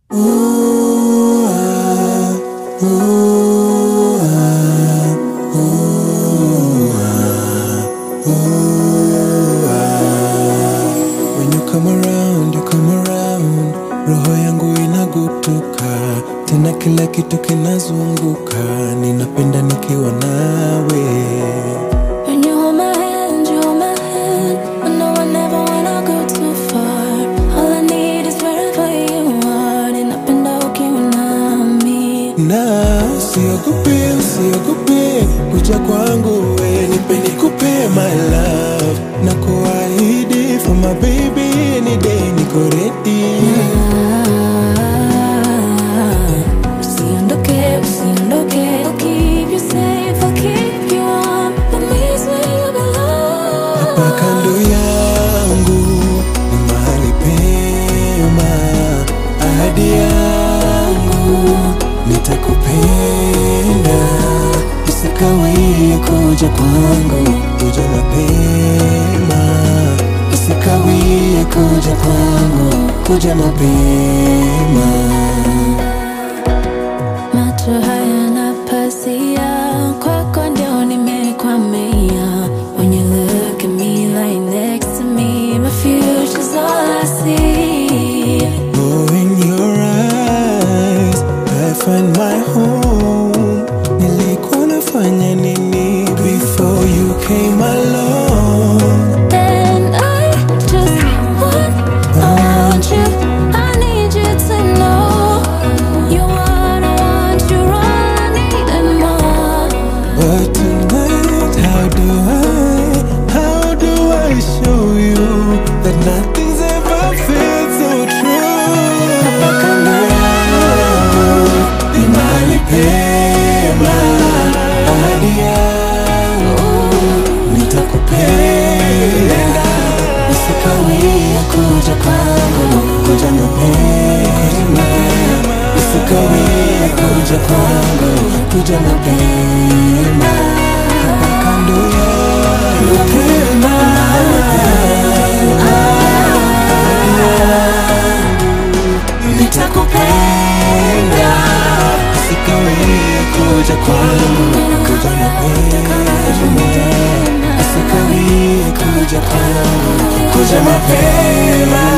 When you come around, you come around, roho yangu inagutuka, tena kila kitu kinazunguka, ninapenda nikiwa nawe. When you hold my hand, you hold my hand. I know I never wanna go too far. All I need is wherever you are. Ninapenda ukiwa nami. Na usiogope, usiogope kuja kwangu, we nipe nikupe my love, na kuahidi for my baby any day niko ready. Ah, Usiondoke, usiondoke. I'll keep you safe, I'll keep you warm. Let me where you belong. Hapa kando yangu ni mahali pema, ahadi yangu nitakupenda, usikawie kuja kwangu, kuja mapema, usikawie kuja kwangu, kuja mapema. Macho hayana pazia, kwako ndio nimekwamia. When you look at me, lie next to me, my future's all I see. Oh, in your eyes, I find my home. Nilikuwa nafanya nini before you came along? And I just want, I want you, I need you to know. You want, I want you, all I need and more. But tonight, how do I, how do I show you that nothing's ever felt so true? Hapa kando yangu ni mahali pema, ahadi yangu nitakupenda, usikawie kuja kwangu, kuja mapema, usikawie kuja kwangu, kuja mapema, hapa kando yangu pema, nitakupenda, usikawie kuja kwangu, kuja mapema, usikawie kuja kwangu, kuja mapema.